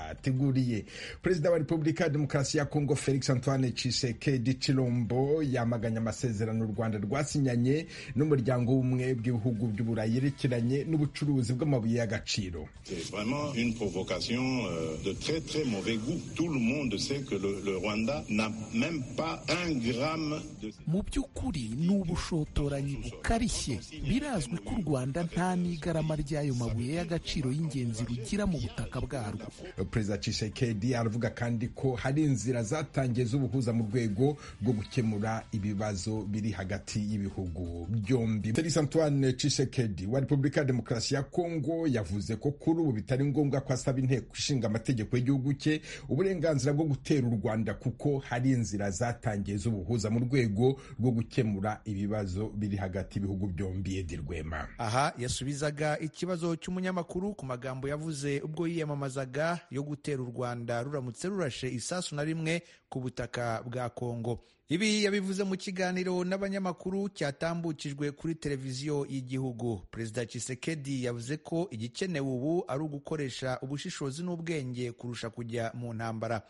bateguriye perezida wa repubulika ya demokarasi ya kongo felix antoine Tshisekedi Chilombo yamaganye amasezerano u rwanda rwasinyanye n'umuryango w'ubumwe bw'ibihugu by'uburayi yerekeranye n'ubucuruzi bw'amabuye y'agaciro mu by'ukuri ni ubushotoranyi bukarishye birazwi ko u rwanda nta n'igarama ry'ayo mabuye y'agaciro y'ingenzi rugira mu butaka bwarwo perezida Tshisekedi aravuga kandi ko hari inzira zatangiye z'ubuhuza mu rwego rwo gukemura ibibazo biri hagati y'ibihugu byombi. Felix Antoine Tshisekedi wa Repubulika ya Demokarasi ya Kongo yavuze ko kuri ubu bitari ngombwa ko asaba inteko ishinga amategeko y'igihugu cye uburenganzira bwo gutera u Rwanda kuko hari inzira zatangiye z'ubuhuza mu rwego rwo gukemura ibibazo biri hagati y'ibihugu byombi. Edi Rwema aha yasubizaga ikibazo cy'umunyamakuru ku magambo yavuze ubwo yiyamamazaga yo gutera u Rwanda ruramutse rurashe isasu na rimwe ku butaka bwa Kongo. Ibi yabivuze mu kiganiro n'abanyamakuru cyatambukijwe kuri televiziyo y'igihugu. Perezida Tshisekedi yavuze ko igikenewe ubu ari ugukoresha ubushishozi n'ubwenge kurusha kujya mu ntambara.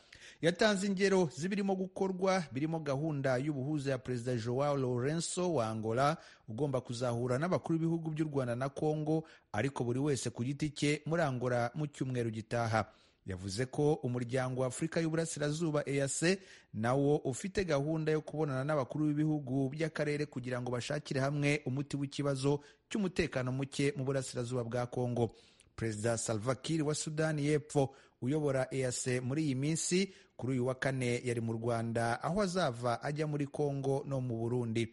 Yatanze ingero z'ibirimo gukorwa birimo gahunda y'ubuhuza ya Perezida Joao Lourenço wa Angola ugomba kuzahura n'abakuru b'ibihugu by'u Rwanda na Kongo ariko buri wese ku giti cye muri Angola mu cyumweru gitaha. Yavuze ko umuryango wa Afurika y'Uburasirazuba EAC nawo ufite gahunda yo kubonana n'abakuru b'ibihugu by'akarere kugira ngo bashakire hamwe umuti w'ikibazo cy'umutekano muke mu burasirazuba bwa Kongo. Perezida Salva Kiir wa Sudani y'Epfo uyobora EAC muri iyi minsi kuri uyu wa kane yari mu Rwanda aho azava ajya muri Kongo no mu Burundi.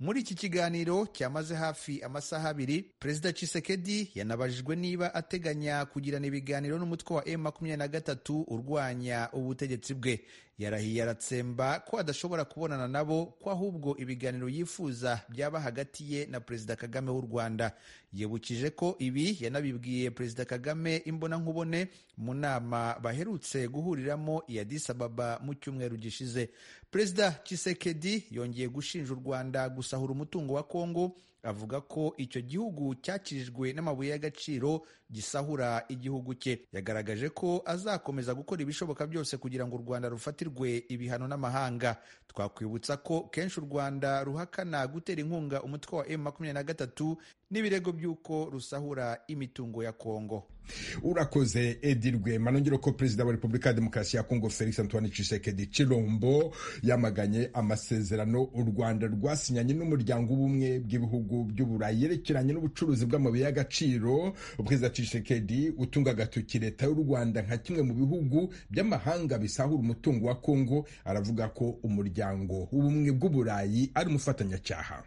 Muri iki kiganiro cyamaze hafi amasaha abiri, Perezida Tshisekedi yanabajijwe niba ateganya kugirana ibiganiro n'umutwe wa M23 urwanya ubutegetsi bwe. Yarahiye aratsemba ko adashobora kubonana nabo ko ahubwo ibiganiro yifuza byaba hagati ye na Perezida Kagame w'u Rwanda. Yibukije ko ibi yanabibwiye Perezida Kagame imbonankubone mu nama baherutse guhuriramo i Addis Ababa mu cyumweru gishize. Perezida Tshisekedi yongeye gushinja u Rwanda gusa gusahura umutungo wa Kongo avuga ko icyo gihugu cyakirijwe n'amabuye y'agaciro gisahura igihugu cye yagaragaje ko azakomeza gukora ibishoboka byose kugira ngo u Rwanda rufatirwe ibihano n'amahanga twakwibutsa ko kenshi u Rwanda ruhakana gutera inkunga umutwe wa M23 n'ibirego by'uko rusahura imitungo ya Kongo urakoze Edi Rwema nongera ko perezida wa Repubulika ya Demokarasi ya Kongo Felix Antoine Tshisekedi Chilombo yamaganye amasezerano u Rwanda rwasinyanye n'umuryango w'ubumwe bw'ibihugu by'uburayi yerekeranye n'ubucuruzi bw'amabuye y'agaciro perezida Tshisekedi utunga agatoki leta y'u Rwanda nka kimwe mu bihugu by'amahanga bisahura umutungo wa Kongo aravuga ko umuryango w'ubumwe bw'uburayi ari umufatanyacyaha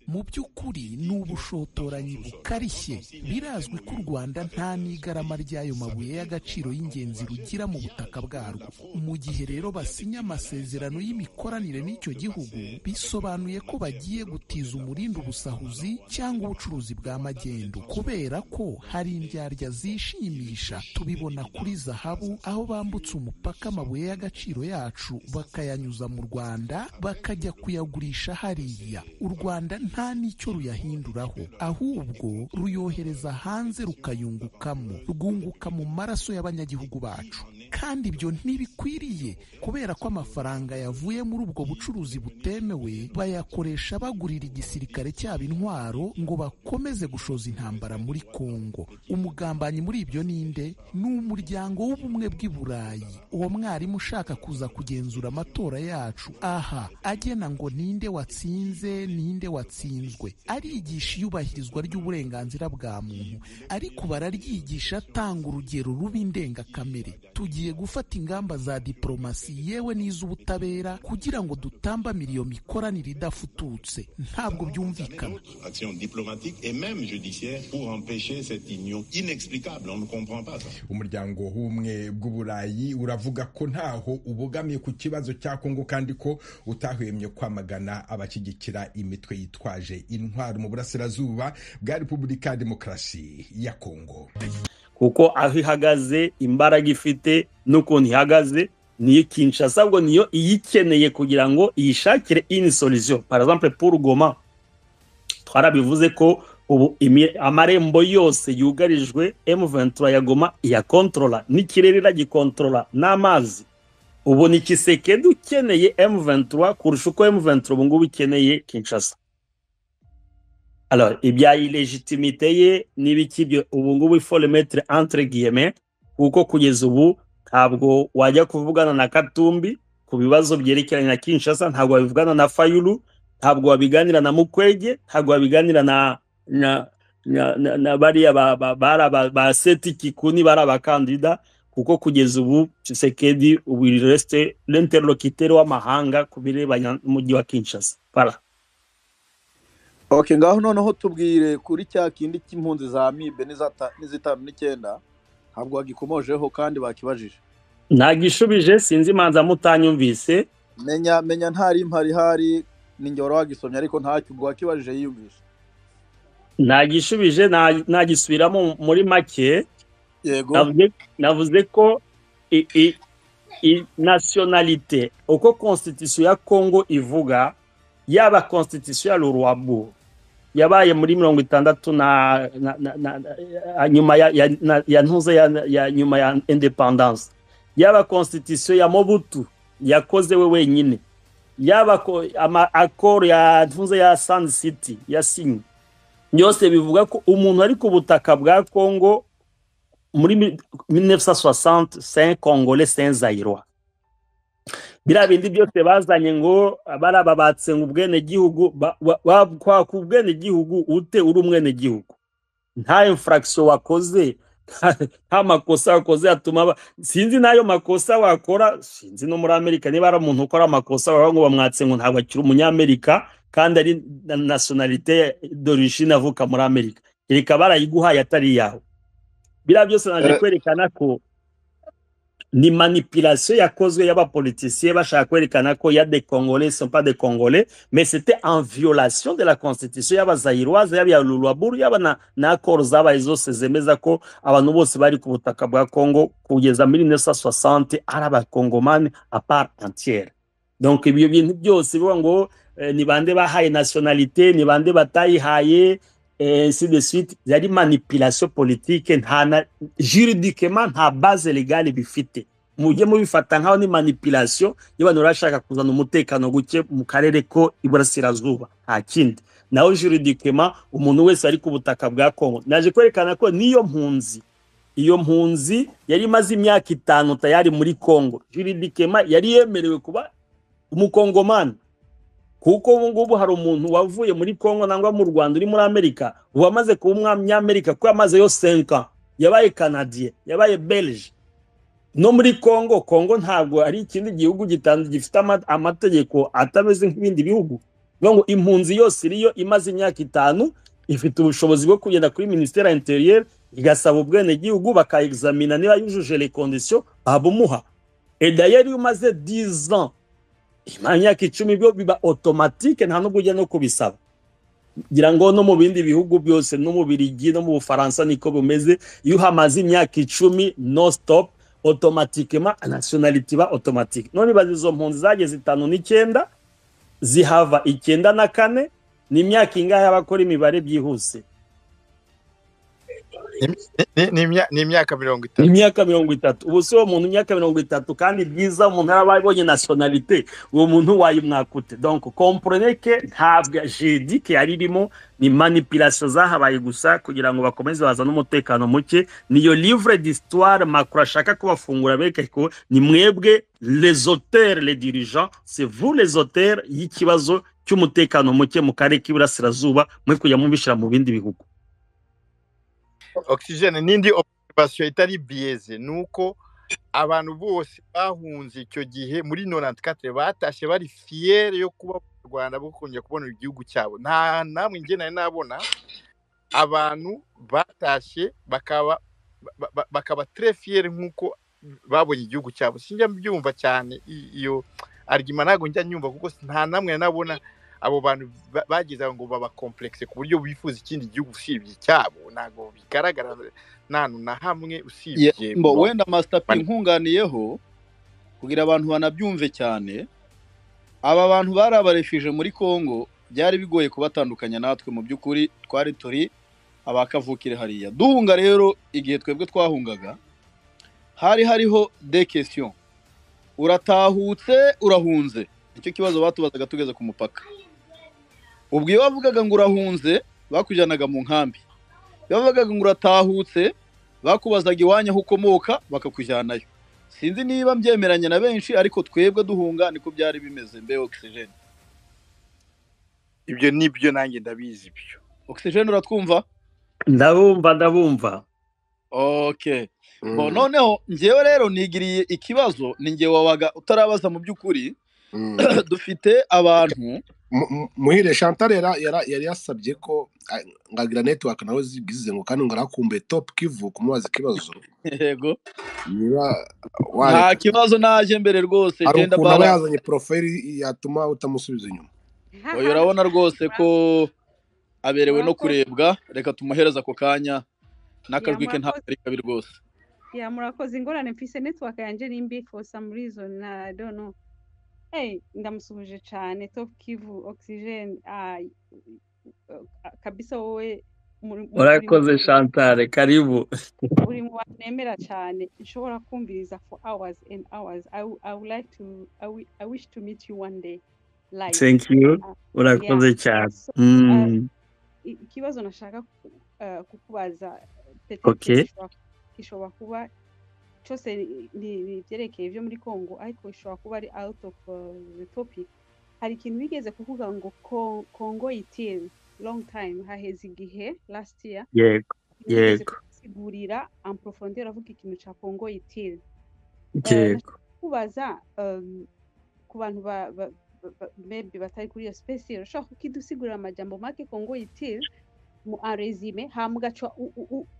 mu by'ukuri ni ubushotoranyi bukarishye birazwi ko u Rwanda nta n'igarama ry'ayo mabuye y'agaciro y'ingenzi rugira mu butaka bwarwo mu gihe rero basinya amasezerano y'imikoranire n'icyo gihugu bisobanuye ko bagiye gutiza umurindi ubusahuzi cyangwa ubucuruzi bwa magendu kubera ko hari indyarya zishimisha tubibona kuri zahabu aho bambutse umupaka amabuye y'agaciro yacu bakayanyuza mu Rwanda bakajya kuyagurisha hariya u Rwanda nta n'icyo ruyahinduraho ahubwo ruyohereza hanze rukayungukamo rwunguka mu maraso y'abanyagihugu bacu kandi ibyo ntibikwiriye kubera ko amafaranga yavuye muri ubwo bucuruzi butemewe bayakoresha bagurira igisirikare cyabo intwaro ngo bakomeze gushoza intambara muri Kongo umugambanyi muri ibyo ninde ni umuryango w'ubumwe bw'i Burayi uwo mwarimu ushaka kuza kugenzura amatora yacu aha agena ngo ninde watsinze ninde watsinzwe arigisha iyubahirizwa ry'uburenganzira bwa muntu ariko bararyigisha atanga urugero rubi ndengakamere tugiye gufata ingamba za diplomasi yewe n'iz'ubutabera kugira ngo dutambamire iyo mikoranire idafututse ntabwo byumvikana umuryango w'ubumwe bw'uburayi uravuga ko ntaho ubogamiye ku kibazo cya kongo kandi ko utahwemye kwamagana abashyigikira imitwe yitwaje intwaro mu burasirazuba bwa repubulika ya demokarasi ya kongo kuko aho ihagaze imbaraga ifite n'ukuntu ihagaze niyo Kinshasa ahubwo niyo iyikeneye kugira ngo iyishakire ini solution par exemple pour Goma twarabivuze ko ubu imi- amarembo yose yugarijwe M23 ya Goma iyakontorora n'ikirere iragikontorora n'amazi ubu ni Kisekedi ukeneye M23 kurusha uko M23 ubu ngubu ikeneye Kinshasa Alors, ibya ilegitimite ye n'ibiki byo ubu ngubu il faut le mettre entre guillemets kuko kugeza ubu ntabwo wajya kuvugana na Katumbi ku bibazo byerekeranye na Kinshasa ntabwo wabivugana na Fayulu ntabwo wabiganira na Mukwege ntabwo wabiganira na na na, na, na bariya ba, ba, ba, ba, ba seti kikuni bari abakandida kuko kugeza ubu Tshisekedi ubu il reste l'interlocuteur w'amahanga ku birebana n'umujyi wa Kinshasa voilà ok ngaho noneho tubwire kuri cya kindi cy'impunzi za mibe n'izata- n'izitanu n'icyenda ntabwo wagikomojeho kandi bakibajije Nagishubije sinzi manza mutanyumvise menya menya ntari impari ihari ninjye wari wagisomye ariko ntacyo ubwo wakibajije yiyumvisha nagishubije na- nagisubiramo muri make yego navuze, navuze ko i, i, i nationalité uko constitution ya Congo ivuga yaba constitution ya Lurwabu yabaye muri mirongo itandatu na, na, na, na, na, nyuma ya, ya, na, ya ntuze ya, ya nyuma ya independance yaba constitution ya Mobutu yakoze we wenyine yaba ko- ama accord ya ntuze ya Sand City yasinye byose bivuga ko umuntu ari ku butaka bwa Congo muri mi- 1960 saint congolais saint zairwa biriya bindi byose bazanye ngo barababatse ngo ubwenegihugu ba- wa- wa- kwaka ubwenegihugu ute uri umwenegihugu nta infraction wakoze nta- nta makosa wakoze atuma ba- sinzi n'ayo makosa wakora sinzi no muri amerika niba ari umuntu ukora amakosa baba ngo bamwatse ngo ntabwo akiri umunyamerika kandi ari na nationalité d'origine avuka muri amerika reka barayiguhaye atari yawe biriya byose naje Eh. kwerekana ko ni manipulation yakozwe y'abapoliticiens bashaka kwerekana ko ya des congolais sont pas des congolais mais c'était en violation de la constitution y'abazayiroise yaba iya lulwaburu yaba na, na accord zabaye zose zemeza ko abantu bose bari ku butaka bwa congo kugeza muri 1960 ari abakongomani a part entière donc ibyo bintu byose bivuga ngo eh, ni bande bahaye nationalité ni bande batayihaye eh, ainsi de suite yari manipulation politique nta na juridikema nta base legale bifite mujye mubifata nkaho ni manipulation y'abantu barashaka kuzana umutekano guke mu karere ko iburasirazuba nta kindi naho juridikema umuntu wese ari ku butaka bwa kongo naje kwerekana ko niyo mpunzi iyo mpunzi yari imaze imyaka itanu tayari muri kongo juridikema yari yemerewe kuba umukongomani kuko ubu ngubu hari umuntu wavuye muri kongo nangwa mu rwanda uri muri amerika ubu amaze kuba umunyamerika kuko yamaze yo senka yabaye canadien yabaye belge no muri kongo kongo ntabwo ari ikindi gihugu gitanz- gifite ama- amategeko atameze nk'ibindi bihugu bivuga ngo impunzi yose iriyo imaze imyaka itanu ifite ubushobozi bwo kugenda kuri minisiteri ya interiyeri igasaba ubwenegihugu bakayegizamina niba yujuje les conditions babumuha et d'ailleurs iyo umaze 10 ans imara imyaka icumi byo biba automatique nta nubwo ujya no kubisaba ngira ngo no mu bindi bihugu byose no mu birigi no mu bufaransa niko bumeze iyo uhamaze imyaka icumi no stop automatikema nationality iba automatique none ibaza izo mpunzi zageze itanu n'icyenda zihava icyenda na kane ni imyaka ingahe y'abakora imibare byihuse Ni- ni imya- ni imyaka mirongo ni itatu imyaka mirongo itatu ubu si uwo muntu imyaka mirongo itatu kandi byiza umuntu yaba abonye nationalité uwo muntu wayimwakute donc comprenez que ntabwo jedike yari irimo ni manipulation zahabaye gusa kugira ngo bakomeze bazane umutekano muke niyo livre d'histoire macro ashaka kubafungura bereke ko ni mwebwe les auteurs les dirigeants c'est vous les auteurs y'ikibazo cy'umutekano muke mu karere k'iburasirazuba mwe kujya mubishyira mu bindi bihugu oxygen n'indi operasiyo itari biyeze ni uko abantu bose bahunze icyo gihe muri norantikatire batashye bari fiyere yo kuba mu rwanda bwo kongera kubona igihugu cyabo nta namwe njye nari nabona abantu batashye bakaba ba- ba- bakaba tere fiyere nk'uko babonye igihugu cyabo sinjya mbyumva cyane i- iyo arigima ntabwo njya nyumva kuko nta namwe nari nabona abo bantu ba- bagize aho ngo babakomplekise ku buryo bifuza ikindi gihugu usibye icyabo ntabwo bigaragara ntantu na hamwe Ye- usibye mbo wenda master p Mani- nkunganiyeho kugira abantu banabyumve cyane aba bantu bari abarefije muri congo byari bigoye kubatandukanya natwe mu by'ukuri twari turi abakavukire hariya duhunga rero igihe twebwe twahungaga hari hariho de kesiyo uratahutse urahunze nicyo kibazo batubazaga tugeze ku mupaka ubwo iyo bavugaga ngo urahunze bakujyanaga mu nkambi iyo bavugaga ngo uratahutse bakubazaga iwanyu aho ukomoka bakakujyanayo sinzi niba mbyemeranya na benshi ariko twebwe duhunga niko byari bimeze mbe ogisijeni ibyo nibyo nanjye ndabizi ibyo ogisijeni uratwumva ndabumva ndabumva okay Bo, noneho njyewe rero nigiriye ikibazo ni njye wabaga utarabaza mu by'ukuri dufite abantu Mu- mu- muhire chantal yara- yara- yari yasabye ko ah, ngagira network nawe zigize ngo kandi ngo arakumbuye top kivu kumubaza ikibazo yego niba nta wareka kibazo naje mbere rwose hari genda ukuntu aba bara yazanye poroferi yatuma utamusubiza inyuma oya urabona rwose ko aberewe no kurebwa reka tumuhereze ako kanya n'akajwi ke ntabwo ari kabi rwose ya murakoze ingorane mfise network yanjye ni mbi for some reason I don't know hey ndamusuhuje cyane top kivu oxygen ah, kabisa wowe muri muri- urakoze chantal karibu uri mu bantu nemera cyane nshobora kumviriza for hours and hours I, wou- I would like to I, wi- I wish to meet you one day live thank you Ah, yeah urakoze cyane so ah, Mm, i- ikibazo nashaka ku- eh, kukubaza peut-être okay gishobora- gishobora kuba cyose ni- ni ni ibyerekeye byo muri congo ariko bishobora kuba ari out of eh, the topic hari ikintu bigeze kuvuga ngo Co- congo yitil long time haheze igihe last year yego wigeze yego kusigurira amporofondera uravuga ikintu cya kongo itiri yego kubaza um, ku bantu ba- ba- ba- ba- maybe batari kuri iyo space urashobora kukidusigurira amajambo make kongo itiri mu arezume hama ugaca u- u- u-